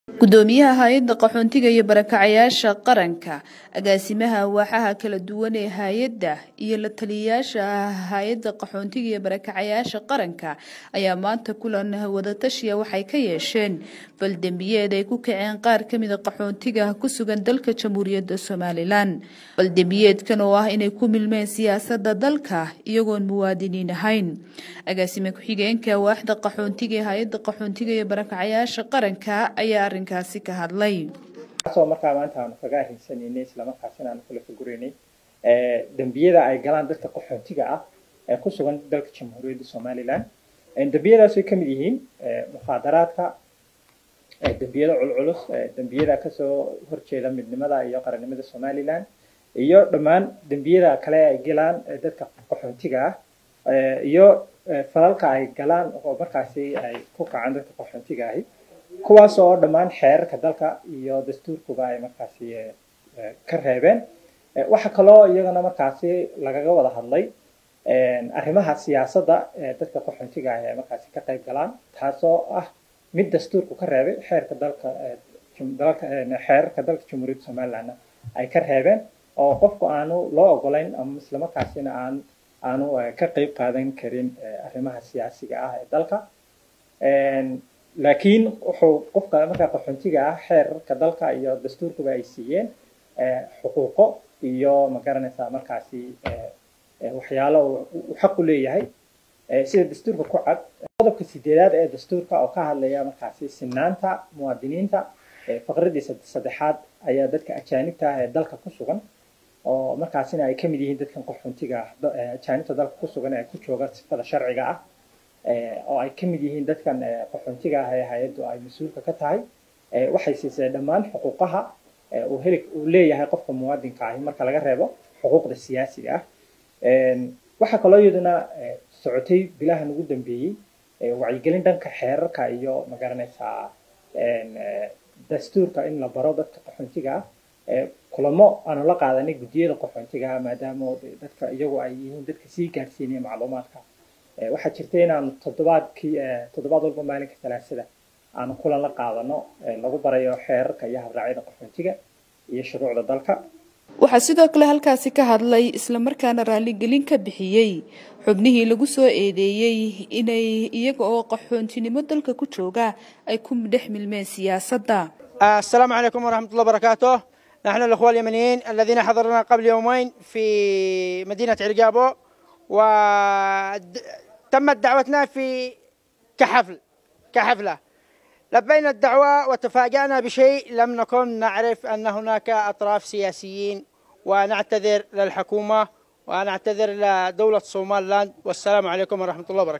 gudoomiyaha hay-adda qaxoontiga iyo barakacayaasha qaranka agaasimaha waaxaha kala duwan ee hay-adda iyo la taliyayaasha hay-adda qaxoontiga iyo barakacayaasha qaranka ayaa maanta kulan wadatashiya waxay ka yeesheen baldembiyeed ay ku kaceen qaar ka mida qaxoontiga ku sugan dalka jamhuuriyadda somalilan baldembiyeedkan oo ah inay ku milmeen siyaasada dalka iyagoon muwaadiniin ahayn agaasime ku-xigeenka waaxda qaxoontiga ee hay-adda qaxoontiga iyo barakacayaasha qaranka ayaa arrinkaasi ka hadlay kaasoo markaa maanta aanu kaga ahinsanaynay islamarkaasina aanu kula faguraynay dembiyada ay galaan dadka qaxoontiga ah ee ku sugan dalka jamhuuriyadda somalilan dembiyadaas way kamid yihiin mukhaadaraadka dembiyada culculus dembiyada kasoo horjeeda midnimada iyo qarannimada somalilan iyo dhammaan dembiyada kale ay galaan dadka qaxoontiga ah iyo falalka ay galaan oo markaasi ay ku kacaan dadka qaxoontiga ahi kuwaas oo dhammaan xeerarka dalka iyo dastuurkuba ay markaasi ka reebeen waxaa kaloo iyagana markaasi lagaga wada hadlay arrimaha siyaasadda dadka qaxoontiga ah ee markaasi ka qayb galaan taasoo ah mid dastuurku ka reebay xeerka dalka xeerarka dalka jamhuuriyadda somalilandna ay ka reebeen oo qofku aanu loo ogolayn ama islamarkaasina aan aanu ka qayb qaadan karin arrimaha siyaasiga ah ee dalka laakiin wuxuu qofka markaa qaxoontiga ah xeerarka dalka iyo dastuurkuba ay siiyeen xuquuqo iyo magaranaysaa markaasi waxyaalo uu xaq u leeyahay sida dastuurka ku cad qodobka sideedaad ee dastuurka oo ka hadlaya markaasi sinaanta muwaadiniinta faqradiisa saddexaad ayaa dadka ajaanibta ah ee dalka ku sugan oo markaasina ay kamid yihiin dadkan qaxoontiga ah ajaanibta dalka ku sugan ee ku jooga sifada sharciga ah oo ay kamid yihiin dadkan qaxoontiga ah ee hay-addu ay mas-uulka ka tahay waxay siisay dhammaan xuquuqaha uu heli uu leeyahay qofka muwaadinka ahi marka laga reebo xuquuqda siyaasiga ah waxaa kaloo iyaduna socotay bilahan ugu dambeeyey wacyigelin dhanka xeerarka iyo magaranaysaa dastuurka in la baro dadka qaxoontiga ah kulamo aanu la qaadanay guddiyada qaxoontiga ah maadaama dadka iyagu ay yihiin dadka sii gaarsiinaya macluumaadka waxaa jirta inaanu toddobaadkii toddobaad walba maalinka salaasada aanu kulan la qaadano lagu barayo xeerarka iyo habraacyada qaxoontiga iyo shuruucda dalka waxaa sidoo kale halkaasi ka hadlay islamarkaana raaligelin ka bixiyey xubnihii lagu soo eedeeyey inay iyaga oo qaxoontinimo dalka ku jooga ay ku dhex milmeen siyaasadda السلام عليكم ورحمة الله وبركاته نحن الأخوة اليمنيين الذين حضرنا قبل يومين في مدينة عرقابو وتمت دعوتنا في كحفل كحفلة لبينا الدعوة وتفاجأنا بشيء لم نكن نعرف أن هناك أطراف سياسيين ونعتذر للحكومة ونعتذر لدولة صومال لاند والسلام عليكم ورحمة الله وبركاته